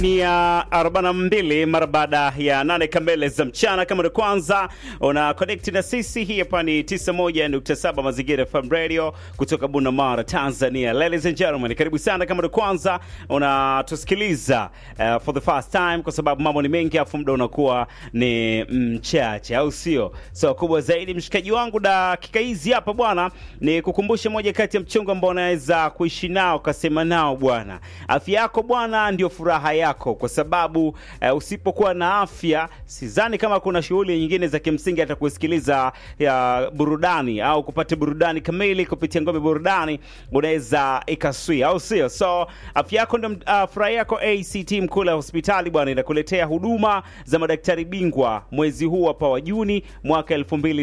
ni ya 42 mara baada ya nane kamili za mchana. Kama ni kwanza una connect na sisi, hii hapa ni 91.7 Mazingira FM Radio kutoka Bunda Mara, Tanzania. Ladies and gentlemen, karibu sana. Kama ni kwanza unatusikiliza uh, for the first time, kwa sababu mambo ni mengi afu muda unakuwa ni mchache, au sio? So kubwa zaidi, mshikaji wangu, dakika hizi hapa bwana, ni kukumbusha moja kati ya mchongo ambao unaweza kuishi nao kasema nao bwana, afya yako bwana ndio furaha yako kwa sababu uh, usipokuwa na afya sidhani kama kuna shughuli nyingine za kimsingi hata kusikiliza ya burudani au kupata burudani kamili kupitia ngome burudani unaweza ikaswia, au sio? So afya yako ndio uh, furaha yako. ACT Mkula hospitali bwana inakuletea huduma za madaktari bingwa mwezi huu hapa wa Juni mwaka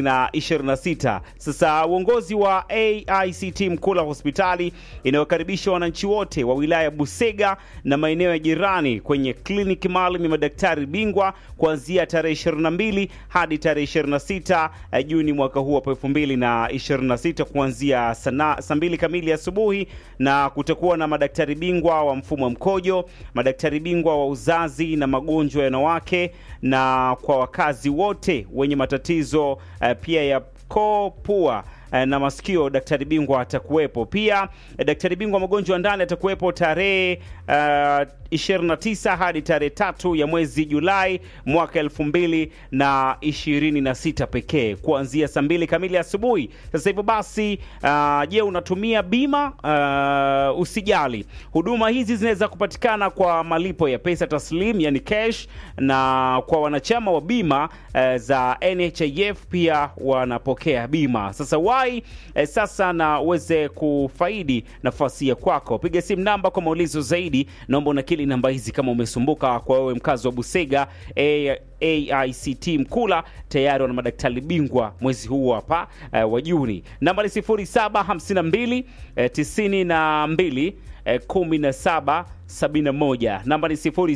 2026. Sasa uongozi wa AICT Mkula hospitali inayokaribisha wananchi wote wa wilaya Busega na maeneo ya jirani kwenye kliniki maalum ya madaktari bingwa kuanzia tarehe 22 hadi tarehe 26 Juni mwaka huu hapa 2026 kuanzia saa mbili kamili asubuhi, na kutakuwa na madaktari bingwa wa mfumo wa mkojo, madaktari bingwa wa uzazi na magonjwa ya wanawake, na kwa wakazi wote wenye matatizo uh, pia ya koo, pua na masikio, daktari bingwa atakuwepo pia. Daktari bingwa magonjwa ya ndani atakuwepo tarehe uh, 29 hadi tarehe tatu ya mwezi Julai mwaka elfu mbili na ishirini na sita pekee kuanzia saa mbili kamili asubuhi. Sasa hivyo basi, uh, je, unatumia bima? Uh, usijali, huduma hizi zinaweza kupatikana kwa malipo ya pesa taslim, yani cash, na kwa wanachama wa bima uh, za NHIF pia wanapokea bima. Sasa wai eh, sasa na uweze kufaidi nafasi ya kwako, piga simu namba kwa maulizo zaidi. Naomba unakili namba hizi kama umesumbuka. Kwa wewe mkazi wa Busega, AICT Mkula tayari wana madaktari bingwa mwezi huu hapa eh, wa Juni. Namba ni 0752 eh, 92 eh, 17 71. Namba ni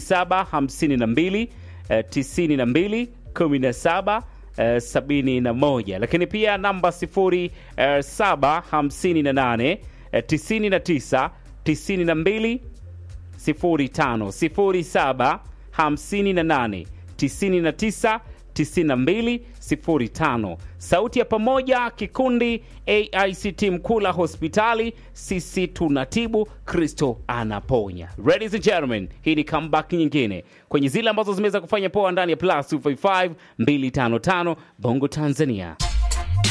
0752 eh, 92 17 Uh, sabini na moja, lakini pia namba sifuri uh, saba hamsini na nane uh, tisini na tisa tisini na mbili sifuri tano sifuri saba hamsini na nane tisini na tisa 9205. Sauti ya pamoja, kikundi AICT Mkula hospitali, sisi tunatibu, Kristo anaponya. Ladies and gentlemen, hii ni comeback nyingine kwenye zile ambazo zimeweza kufanya poa ndani ya plus 255 255 Bongo Tanzania.